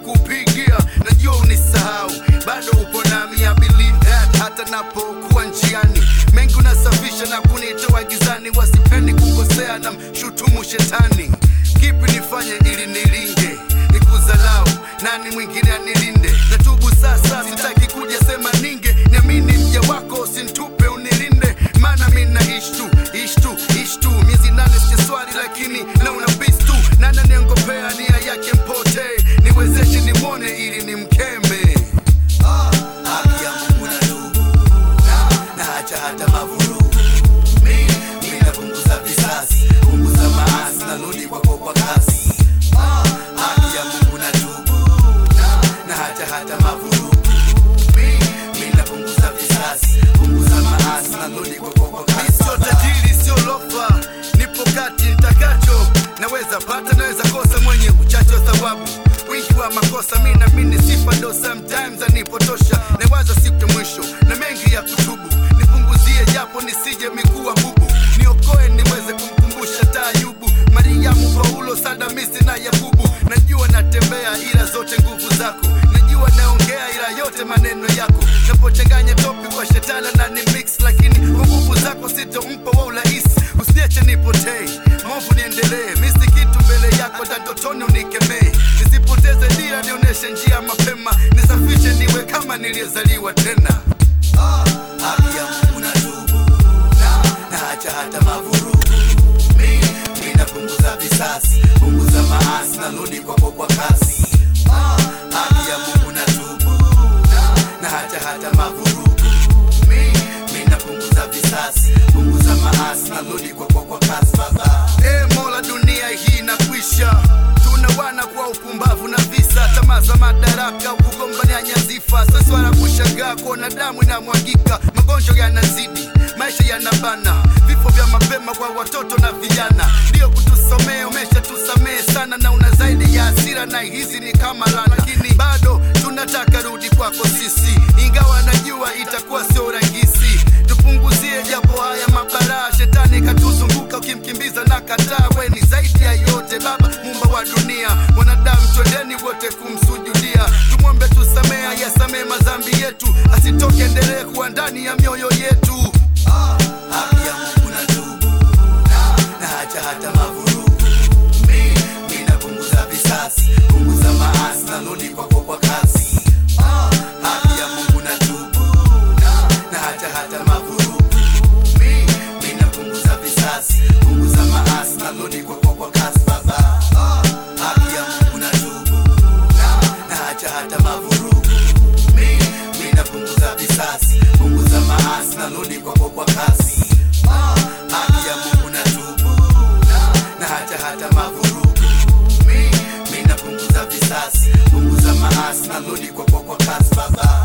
kupigia najua unisahau bado upo nami I believe that hata napokuwa njiani mengi unasafisha na kunitoa gizani wasipendi kukosea na mshutumu shetani kipi nifanye ili nilinge nikuzalau nani mwingine anilinde natubu sasa sitaki kuja sema ninge niamini mja wako usintupe unilinde maana mi naishi tu ishi tu ishi tu miezi nane sijaswali lakini nauna bis tu nana niongopea nia yake mpotee niwezeshe nimwone ili nimkeme Ah, haki ya Mungu natubu na naacha hata mavurugu mi mi napunguza visasi punguza maasi narudi kwako kwa kasi Ah, haki ya Mungu natubu na naacha hata mavurugu mi mi napunguza visasi punguza maasi narudi kwako kwa kasi sio tajiri sio lofa nipo kati nitakacho naweza pata naweza kosa mwenye uchache wa thawabu wingi wa makosa mi namini sifa ndo sometimes anipotosha nawaza siku ya mwisho na mengi ya kutubu nipunguzie japo nisije miguu bubu niokoe niweze kumkumbusha taayubu mariamu paulo sadamisi na yakubu najua natembea ila zote nguvu zako najua naongea ila yote maneno yako napochanganya topi kwa shetana na ni mix lakini kwa nguvu zako sitompa wa urahisi usiniache nipotee maovu niendelee misi kitu mbele yako tatotoni unikemee nisipoteze dira nionyeshe njia mapema nisafishe niwe kama niliyezaliwa tena Ah, haki ya Mungu natubu na naacha hata mavurugu mi mi napunguza visasi punguza maasi narudi kwako kwa kasi Ah, haki ya Mungu natubu na naacha hata mavurugu mi mi napunguza visasi punguza maasi narudi kwako kwa kasi baba e mola dunia hii inakwisha tuna wana kwa upumbavu na visa tamaa za madaraka kugombania nyazifa sasa wala kushangaa kuona damu inamwagika magonjwa yanazidi maisha yanabana vifo vya mapema kwa watoto na vijana ndio kutusomea umesha tusamehe sana na una zaidi ya hasira na hizi ni kama lana lakini bado tunataka rudi kwako sisi ingawa najua itakuwa sio rahisi tupunguzie japo haya mabaraa shetani katuzunguka ukimkimbiza na kataa we ni zaidi ya yote baba mumba wa dunia wanadamu twendeni wote kumsujudia tumwombe tusamea yasamee madhambi yetu asitoke endelee kuwa ndani ya mioyo yetu ah, haki ya mungu na tubu na naacha hata mavurugu mi mi napunguza visasi punguza maasi narudi kwako kwa kasi ah, haki ya mungu na tubu na naacha hata mavurugu mi mi napunguza visasi punguza maasi narudi kwako kwa kasi baba ah, haki ya mungu na tubu na naacha hata mavurugu mi mi napunguza visasi punguza maasi narudi kwako kwa kasi ah, haki ya mungu na tubu na naacha hata mavurugu mi mi napunguza visasi punguza maasi narudi kwako kwa kasi baba